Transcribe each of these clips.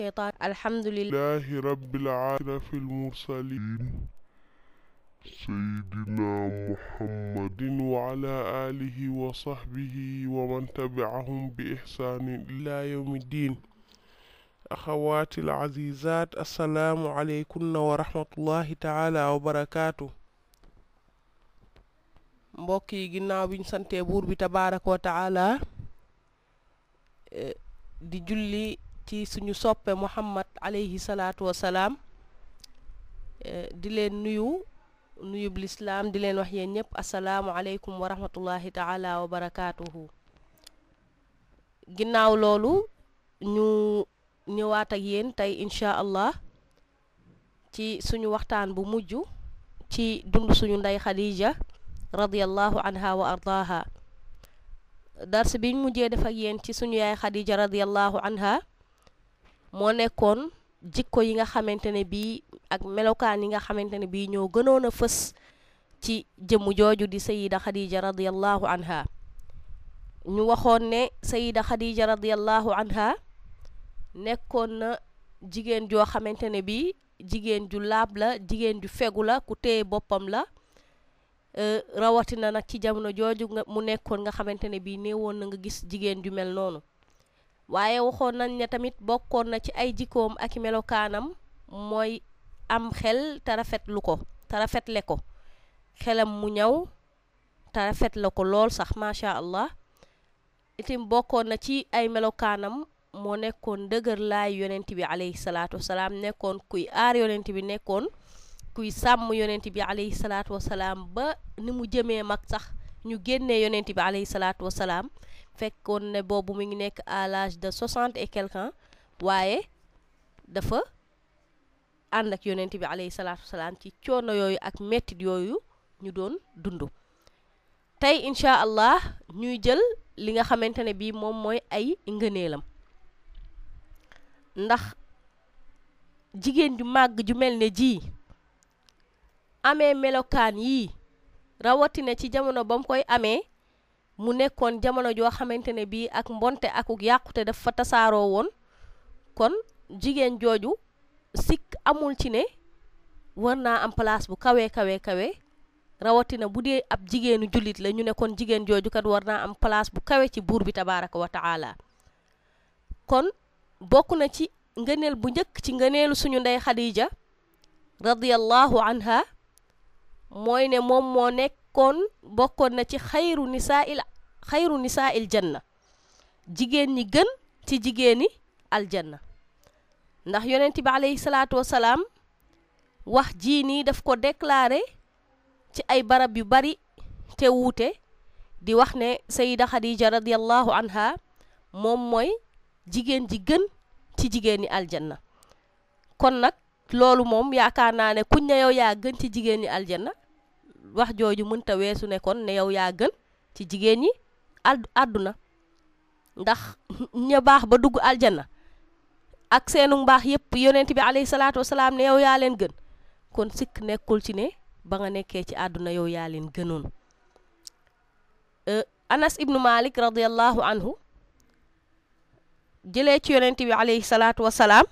الشيطان الحمد لله لله رب العالمين في المرسلين سيدنا محمد وعلى آله وصحبه ومن تبعهم بإحسان إلى يوم الدين أخواتي العزيزات السلام عليكم ورحمة الله تعالى وبركاته mbokk yi ginnaaw bi ñu santee buur bi tabaaraka wa taala di julli ci suñu soppe muhammad alayhi salaatu wa salaam di leen nuyu nuyub lislaam di leen wax yéen ñëpp asalaamu aleykum wa rahmatullahi taala wa barakaatuhu ginnaaw loolu ñu ñëwaat ak yéen tey incha allah ci suñu waxtaan bu mujj ci dund suñu ndey Khadija radiyallahu anha wa ardaaha dars biñ mujjee def ak yéen ci suñu yaay Khadija radiyallahu anha moo nekkoon jikko yi nga xamante ne bii ak melokaan yi nga xamante ne bii ñoo gënoon a fës ci jëmm jooju di sayida Khadija radiyallahu anha ñu waxoon ne sayida Khadija radiyallahu anha nekkoon na jigéen joo xamante ne bii jigéen ju laab la jigéen ju fegu la ku téye boppam la rawatina nag ci jamono jooju nga mu nekkoon nga xamante ne bii néewoon na nga gis jigéen ju mel noonu waaye waxoon nañ ne tamit bokkoon na ci ay jikkoom ak melokaanam mooy am xel te rafetlu ko te rafetle ko xelam mu ñaw te rafet la ko lool sax macha allah itim bokkoon na ci ay melokaanam moo nekkoon dëgër laay yonent bi alayhi salaatu wasalaam nekkoon kuy aar yonent bi nekkoon kuy sàmm yonent bi alayhi salaatu wasalaam ba ni mu jëmee mag sax ñu génnee yonent bi alayhi salaatu wasalaam fekkoon ne boobu mu ngi nekk à l'âge de soixante et quelque ans waaye dafa ànd ak yonent bi alayhi salaatu wasalaam ci coono yooyu ak mettit yooyu ñu doon dund tey incha allah ñuy jël li nga xamante ne bii moom mooy ay ngëneelam ndax jigéen ju màgg ju mel ne ji amee melokaan yii rawatina ci jamono ba mu koy amee mu nekkoon jamono joo xamante ne bii ak mbonte akuk yàqute daf fa tasaaroo woon kon jigéen jooju sikk amul ci ne war naa am place bu kawe kawe kawe rawatina bu dee ab jigéenu jullit la ñu ne kon jigéen jooju kat war naa am place bu kawe ci buur bi tabaaraka wa taala kon bokk na ci ngëneel bu njëkk ci ngëneelu suñu ndey Khadija radiyallahu anha mooy ne moom moo nekkoon bokkoon na ci xayru nisaa'il xayru nisaa'il janna jigéen ñi gën ci jigéeni aljanna ndax yonent bi alayhi salaatu wasalaam wax jii nii daf ko déclaré ci ay barab yu bari te wuute di wax ne sayida Khadija radiyallahu anha moom mooy jigéen ji gën ci jigéeni aljanna kon nag loolu moom yaakaar naa ne kuñ ne yow yaa gën ci jigéen ñi aljanna wax jooju mënta weesu ne kon ne yow yaa gën ci jigéen ñi al àdduna ndax ña baax ba dugg aljanna ak seenu mbaax yépp yonent bi alayhi salaatu wasalaam ne yow yaa leen gën kon sikk nekkul ci ne ba nga nekkee ci àdduna yow yaa leen gënoon anas ibnu malik radiallahu anhu jëlee ci yonent bi alayhi salaatu wasalaam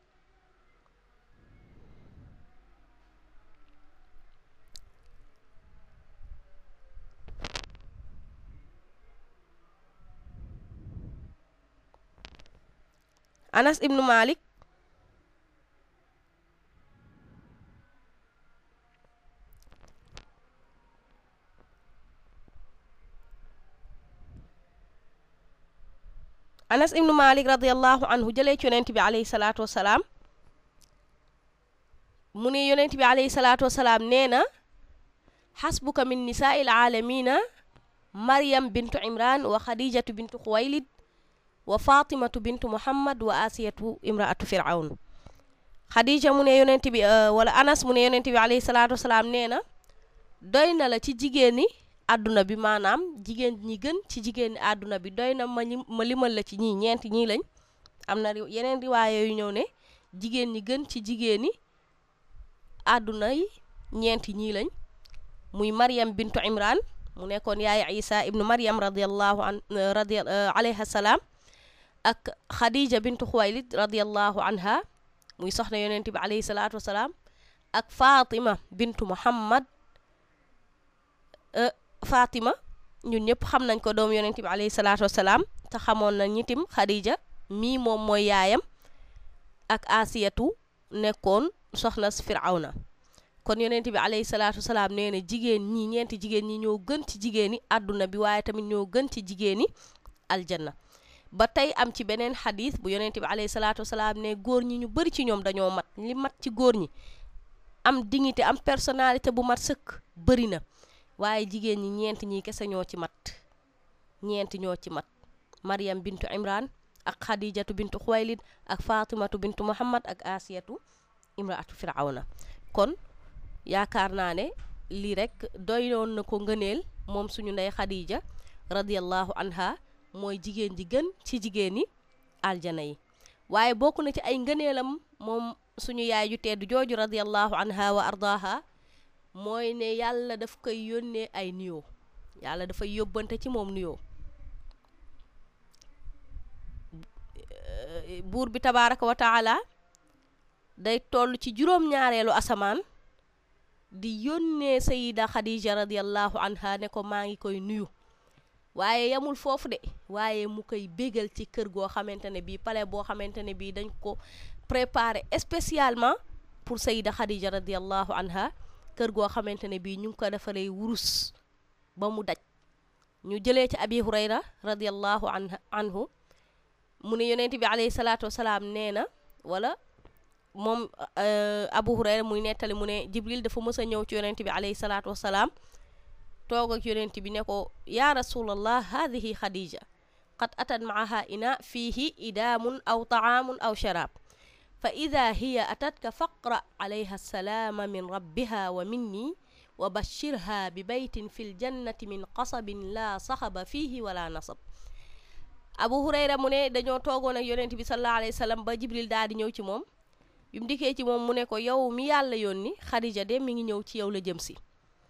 anas ibnu malik anas ibnu malik radiallahu anhu jëlee ci yonent bi alayhi salaatu wasalaam mu ne yonent bi alayhi salaatu wasalaam nee na xasbuka min nisaa'il aalamina maryam bintu imran wa khadijatu bintu xuwaylid wa fatimatu bintu muhammad wa asiyatu imraatu firawn xadija mu ne yonent bi wala anas mu ne yonent bi alayhi salaatu wasalaam nee na doy na la ci jigéeni àdduna bi maanaam jigéen ñi gën ci jigéeni àdduna bi doy na ma ma limal la ci ñii ñeenti ñii lañ am na yeneen riwaaye yu ñëw ne jigéen ñi gën ci jigéeni àdduna yi ñeenti ñii lañ muy maryam bintu imran mu nekkoon yaay isa ibnu maryam radiallahu an radi alayha salaam ak Khadija bintu Xuwaylid radiallahu anha muy soxna yonent bi alayhi salaatu wasalaam ak Fatima bintu Muhammad Fatima ñun ñëpp xam nañ ko doom yonent bi alayhi salaatu wasalaam te xamoon na ñitim Khadija mii moom mooy yaayam ak Asiyatu nekkoon soxna Firawna kon yonent bi alayhi salaatu wasalaam nee na jigéen ñi ñeenti jigéen ñi ñoo gën ci jigéen ñi àdduna bi waaye tamit ñoo gën ci jigéen ñi aljanna ba tey am ci beneen xadis bu yonent bi alayhi salaatu wasalaam ne góor ñi ñu bëri ci ñoom dañoo mat li mat ci góor ñi am dignité am personnalité bu mat sëkk bëri na waaye jigéen ñi ñeent ñi kese ñoo ci mat ñeent ñoo ci mat Maryam bintu Imran ak Khadijatu bintu Xuwaylid ak Fatimatu bintu Muhammad ak Asiyatu imraatu Firawna kon yaakaar naa ne lii rek doyoon na ko ngëneel moom suñu ndey Khadija radiyallahu anha mooy jigéen ji gën ci jigéen ñi aljana yi waaye bokk na ci ay ngëneelam moom suñu yaay ju tedd jooju radiyallahu anha wa ardaha mooy ne yàlla daf koy yónnee ay nuyoo yàlla dafay yóbbante ci moom nuyoo buur bi tabaaraka wa taala day toll ci juróom-ñaareelu asamaan di yónnee sayida Khadija radiyallahu anha ne ko maa ngi koy nuyu waaye yamul foofu de waaye mu koy bégal ci kër goo xamante ne bii palais boo xamante ne bii dañ ko préparé spécialement pour sayida Khadija radiyallahu anha kër goo xamante ne bii ñu ngi ko defaree wurus ba mu daj ñu jëlee ci abi hurayra radiyallahu anhu mu ne yonent bi alayhi salaatu wasalaam nee na wala moom abu hurayra muy nettali mu ne jibril dafa mës a ñëw ci yonent bi alayhi salaatu wasalaam toog ak yonent bi ne ko yaa rasulallah hadihi khadija qad atat maaha ina fiihi idaamun aw taamun aw sharaab fa ida hiya atatka faqra alayha salaama min rabbiha wa minni wa bashirha bi baytin fi ljannati min qasabin laa saxaba fiihi wala nasab abu hurayra mu ne dañoo toogoon ak yonent bi sallallahu alayhi wa sallam ba jibril daal di ñëw ci moom bi mu dikkee ci moom mu ne ko yow mi yàlla yónni xadija de mi ngi ñëw ci yow la jëm si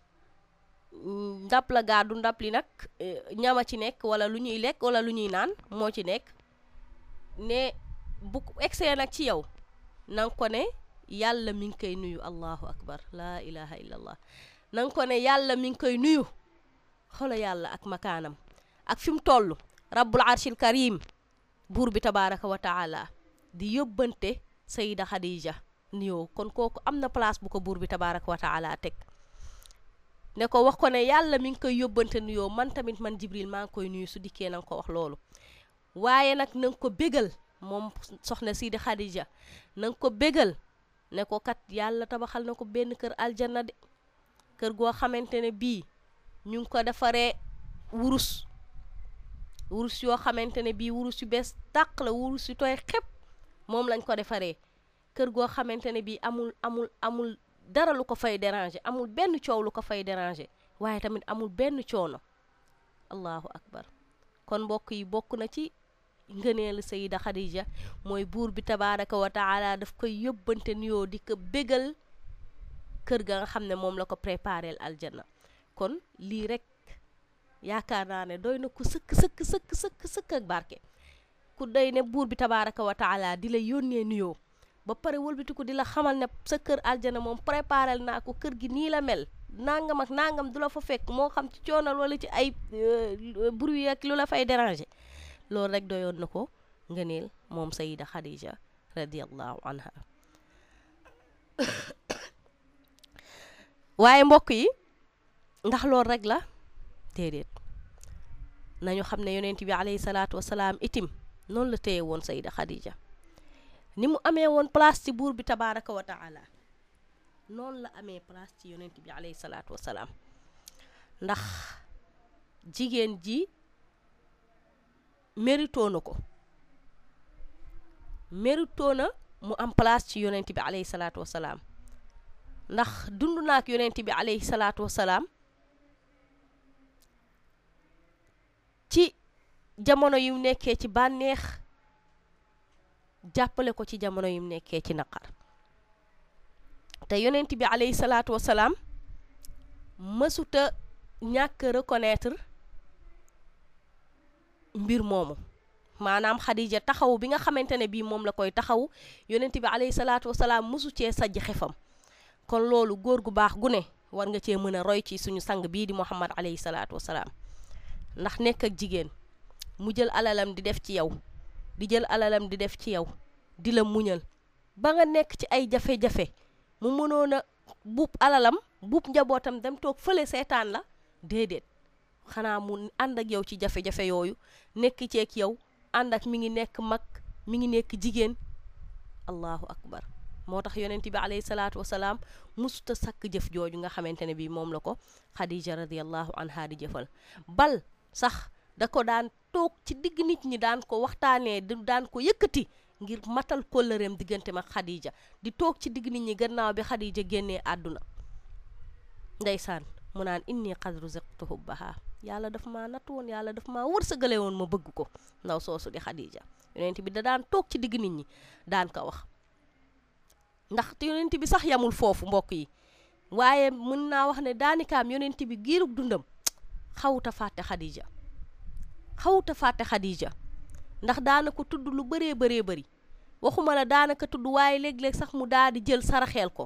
ndab la gaadu ndab li nag ñama ci nekk wala lu ñuy lekk wala lu ñuy naan moo ci nekk ne bu egsee nag ci yow na nga ko ne yàlla mi ngi koy nuyu allahu akbar laa ilaha illa allah na nga ko ne yàlla mi ngi koy nuyu xolo yàlla ak makaanam ak fi mu toll rabbul arshil karim buur bi tabaraka wa taala di yóbbante sayida xadija nuyoo kon kooku am na place bu ko buur bi tabaraka wa taala teg ne ko wax ko ne yàlla mi ngi koy yóbbante nuyoo man tamit man jibril maa ngi koy nuyu su dikkee na nga ko wax loolu waaye nag na nga ko bégal moom soxna sidi xadija na nga ko bégal ne ko kat yàlla tabaxal na ko benn kër aljanna de kër goo xamante ne bii ñu ngi ko defaree wurus wurus yoo xamante ne bii wurus yu bees tàq la wurus yu tooy xepp moom lañ ko defaree kër goo xamante ne bii amul amul amul dara lu ko fay déranger amul benn coow lu ko fay déranger waaye tamit amul benn coono allahu akbar kon mbokk yi bokk na ci ngëneelu sayida xadija mooy buur bi tabaraka wa taala daf koy yóbbante nuyoo di ko bégal kër ga nga xam ne moom la ko préparel aljanna kon lii rek yaakaar naa ne doy na ku sëkk sëkk sëkk sëkk sëkk ak barke ku doy ne buur bi tabaraka wa taala di la yónnee nuyoo ba pare wëlbatiku di la xamal ne sa kër aljana moom préparel naa ko kër gi nii la mel nangam ak nangam du la fa fekk moo xam ci coonal wala ci ay bruit ak lu la fay déranger loolu rek doyoon na ko ngëneel moom sayida xadija radiallahu anha waaye mbokk yi ndax loolu rek la déedéet nañu xam ne yonent bi alayhi salaatu wasalaam itim noonu la téye woon sayida xadija ni mu amee woon place ci buur bi tabaraka wa taala noonu la amee place ci yonent bi alayhi salaatu wasalaam ndax jigéen ji mérito na ko mérito na mu am place ci yonent bi alayhi salaatu wasalaam ndax dund naak yonent bi alayhi salaatu wasalaam ci jamono yu nekkee ci bànneex jàppale ko ci jamono yu nekkee ci naqar te yonent bi alayhi salaatu wasalaam mësuta ñàkk reconnaître mbir moomu maanaam Khadija taxaw bi nga xamante ne bii moom la koy taxaw yonent bi alayhi salaatu wasalaam mosu cee sajj xefam kon loolu góor gu baax gu ne war nga cee mën a roy ci suñu sang bii di Muhammad alayhi salaatu wasalaam ndax nekk ak jigéen mu jël alalam di def ci yow di jël alalam di def ci yow di la muñal ba nga nekk ci ay jafe-jafe mu mënoon a buub alalam buub njabootam dem toog fële seetaan la déedéet xanaa mu ànd ak yow ci jafe-jafe yooyu nekk ceeg yow ànd ak mi ngi nekk mag mi ngi nekk jigéen allahu akbar moo tax yonent bi alayhi salaatu wasalaam musuta sakk jëf jooju nga xamante ne bi moom la ko xadija radiallahu anha di jëfal bal sax da ko daan toog ci digg nit ñi daan ko waxtaanee daan ko yëkkati ngir matal kóllëreem diggante mag xadija di toog ci digg nit ñi gannaaw bi xadija génnee àdduna ndeysaan mu naan inni qad ruziqtu hubbaha yàlla daf maa natt woon yàlla daf maa wërsëgale woon ma bëgg ko ndaw soosu di xadija yonent bi da daan toog ci digg nit ñi daan ko wax ndax yonent bi sax yamul foofu mbokk yi waaye mën naa wax ne daanikaam yonent bi giirug dundam xawuta fàtte xadija xawuta fàtte xadija ndax daana ko tudd lu bëree bëree bëri waxuma la daanaka tudd waaye léeg-léeg sax mu daal di jël saraxeel ko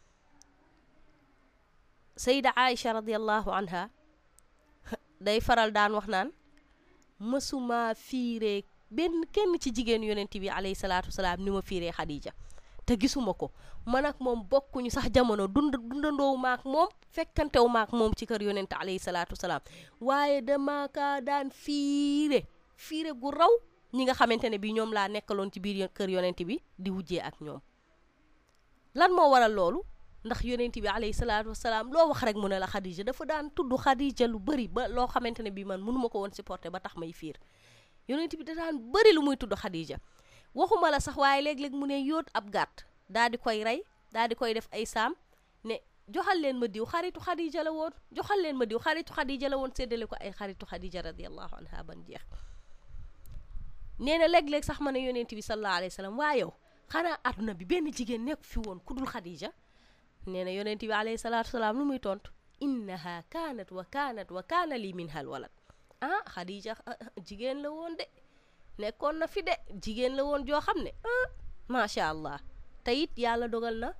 sayda aïcha radiallahu anha day faral daan wax naan mësuma fiiree benn kenn ci jigéen yonent bi alayhi salaatu wasalaam ni ma fiiree xadija te gisuma ko man ak moom bokkuñu sax jamono dund dundandoowu maak moom fekkantewu maak moom ci kër yonent alayhi salaatu wasalaam waaye dama kaa daan fiire fiire gu raw ñi nga xamante ne bi ñoom laa nekkaloon ci biir kër yonent bi di wujjee ak ñoom lan moo waral loolu ndax yonent bi alayhi salaatu wasalaam loo wax rek mu ne la xadija dafa daan tudd xadija lu bëri ba loo xamante ne bi man mënuma ko woon supporter ba tax may fiir yonent bi da daan bëri lu muy tudd xadija waxuma la sax waaye léeg-léeg mu ne yóot ab gàtt daa di koy rey daa di koy def ay saam ne joxal leen ma diw xaritu xadija la woon joxal leen ma diw xaritu xadija la woon séddale ko ay xaritu xadija radiallahu anha ban jeex nee na léeg-léeg sax ma ne yonent bi sallallahu alayhi wa sallam waa yow xanaa àdduna bi benn jigéen nekk fi woon ku dul xadija nee na yonent bi alayhi salaatu wasalaam lu muy tontu innaha kaanat wa kaanat wa kaana li minha al walad ah xadija jigéen la woon de nekkoon na fi de jigéen la woon joo xam ne ah macha allah te it yàlla dogal na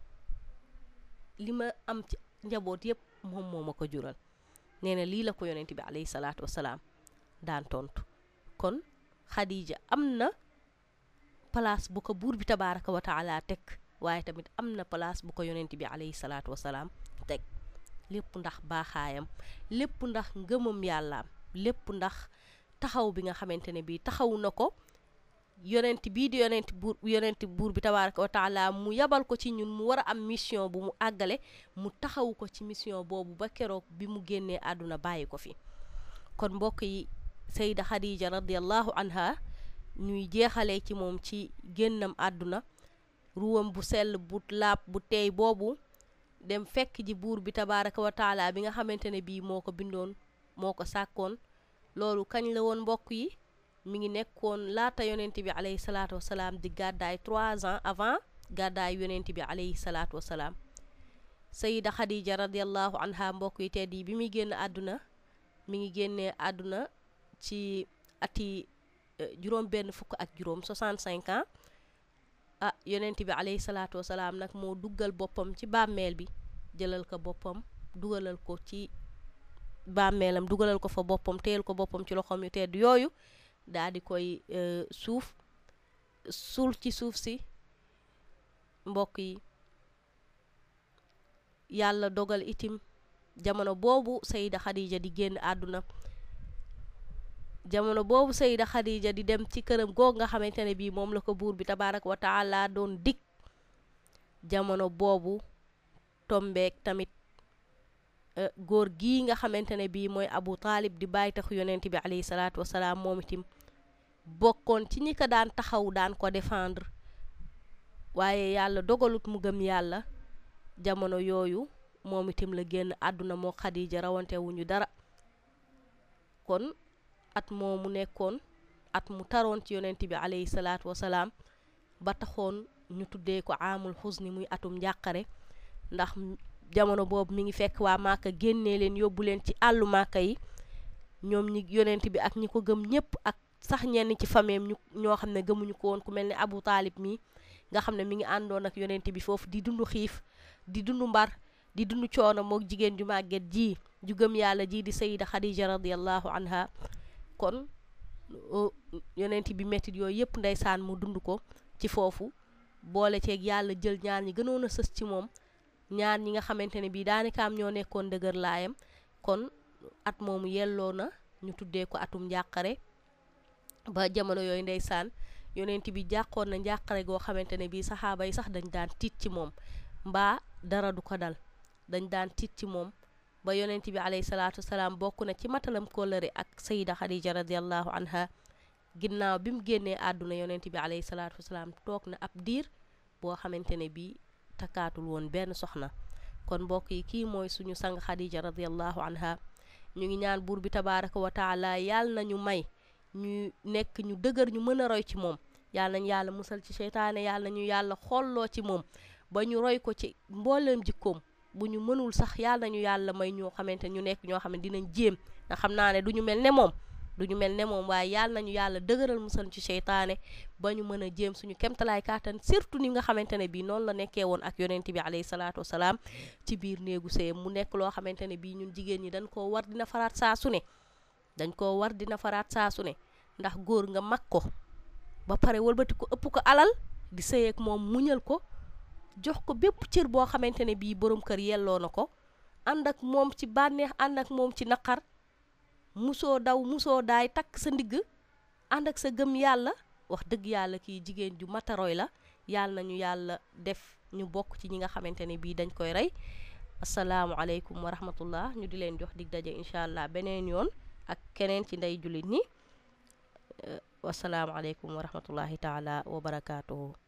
li ma am ci njaboot yëpp moom moo ma ko jural nee na lii la ko yonent bi alayhi salaatu wasalaam daan tontu kon xadija am na place bu ko buur bi tabaaraka wa taala teg waaye tamit am na place bu ko yonent bi alayhi salaatu wasalaam teg lépp ndax baaxaayam lépp ndax ngëmam yàllaam lépp ndax taxaw bi nga xamante ne bii taxaw na ko yonent bii di yonent buur yonent buur bi tabaaraka wa taala mu yabal ko ci ñun mu war a am mission bu mu àggale mu taxaw ko ci mission boobu ba keroog bi mu génnee àdduna bàyyi ko fi kon mbokk yi sayda xadija radiallahu anha ñuy jeexalee ci moom ci génnam àdduna ruwam bu sell bu laab bu teey boobu dem fekk ji buur bi tabaaraka wa taala bi nga xamante ne bii moo ko bindoon moo ko sàkkoon loolu kañ la woon mbokk yi mi ngi nekkoon laata yonent bi alayhi salaatu wasalaam di gàddaay trois ans avant gàddaay yonent bi alayhi salaatu wasalaam sayida xadija radiallahu anha mbokk yi tedd yi bi muy génn àdduna mi ngi génnee àdduna ci ati juróom benn fukk ak juróom 65 ans ah yonent bi alayhi salaatu wasalaam nag moo duggal boppam ci bàmmeel bi jëlal ko boppam dugalal ko ci bàmmeelam dugalal ko fa boppam téyel ko boppam ci loxoom yu tedd yooyu daal di koy suuf suul ci suuf si mbokk yi yàlla dogal itim jamono boobu sayida xadija di génn àdduna jamono boobu sayida xadija di dem ci këram goog nga xamante ne bii moom la ko buur bi tabaaraka wa taala doon dig jamono boobu tombeek tamit góor gii nga xamante ne bii mooy abu taalib di bàyyi taxu yonent bi alayhi salaatu wasalaam moom itam bokkoon ci ñi ko daan taxaw daan ko défendre waaye yàlla dogalut mu gëm yàlla jamono yooyu moom itam la génn àdduna moo xadija rawante wuñu dara kon at moomu nekkoon at mu taroon ci yonent bi alayhi salaatu wasalaam ba taxoon ñu tuddee ko aamul xusni muy atum njàqare ndax jamono boobu mi ngi fekk waa Màkka génnee leen yóbbu leen ci àllu Màkka yi ñoom ñi yonent bi ak ñi ko gëm ñépp ak sax ñenn ci fameem ñu ñoo xam ne gëmuñu ko woon ku mel ni Abu Taalib mi nga xam ne mi ngi àndoon ak yonent bi foofu di dund xiif di dund mbar di dund coono mook jigéen ju màgget ji ju gëm yàlla ji di sayida Khadija radiallahu anha kon yonent bi mettit yooyu yëpp ndeysaan mu dund ko ci foofu boole ceeg yàlla jël ñaar ñi gënoon a sës ci moom ñaar ñi nga xamante ne bii daanikaam ñoo nekkoon dëgër laayam kon at moomu yelloo na ñu tuddee ko atum njàqare ba jamono yooyu ndeysaan yonent bi jàqoon na njàqare goo xamante ne bii saxaaba yi sax dañ daan tiit ci moom mbaa dara du ko dal dañ daan tiit ci moom ba yonent bi alayhi salaatu wasalaam bokk na ci matalam kóllëre ak sayida xadija radiallahu anha ginnaaw bi mu génnee àdduna yonent bi alayhi salaatu wasalaam toog na ab diir boo xamante ne bii takkaatul woon benn soxna kon mbokk yi kii mooy suñu sang xadija radiallahu anha ñu ngi ñaan buur bi tabaraka wa taala yàlla nañu may ñu nekk ñu dëgër ñu mën a roy ci moom yàlla nañu yàlla musal ci seytaane yàlla nañu yàlla xolloo ci moom ba ñu roy ko ci mbooleem jikkoom bu ñu mënul sax yàlla nañu yàlla may ñoo xamante ñu nekk ñoo xam ne dinañ jéem nga xam naa ne du ñu mel ne moom du ñu mel ne moom waaye yàlla nañu yàlla dëgëral musal ci seytaane ba ñu mën a jéem suñu kemtalaay kàttan surtout ni nga xamante ne bii noonu la nekkee woon ak yonent bi alayhi salaatu wasalaam ci biir néegu sëyam mu nekk loo xamante ne bii ñun jigéen ñi dañ koo war dina faraat saa su ne dañ koo war dina faraat saa su ne ndax góor nga mag ko ba pare wëlbati ko ëpp ko alal di sëy ak moom muñal ko jox ko bépp cër boo xamante ne bii borom kër yelloo na ko ànd ak moom ci bànneex ànd ak moom ci naqar musoo daw musoo daay takk sa ndigg ànd ak sa gëm yàlla wax dëgg yàlla kii jigéen ju mataroy la yàlla nañu yàlla def ñu bokk ci ñi nga xamante ne bii dañ koy rey asalaamualeykum wa rahmatullah ñu di leen jox dig daje incha allah beneen yoon ak keneen ci ndey jullit ñi wasalaamualeykum wa rahmatullahi taala wa barakaatuhu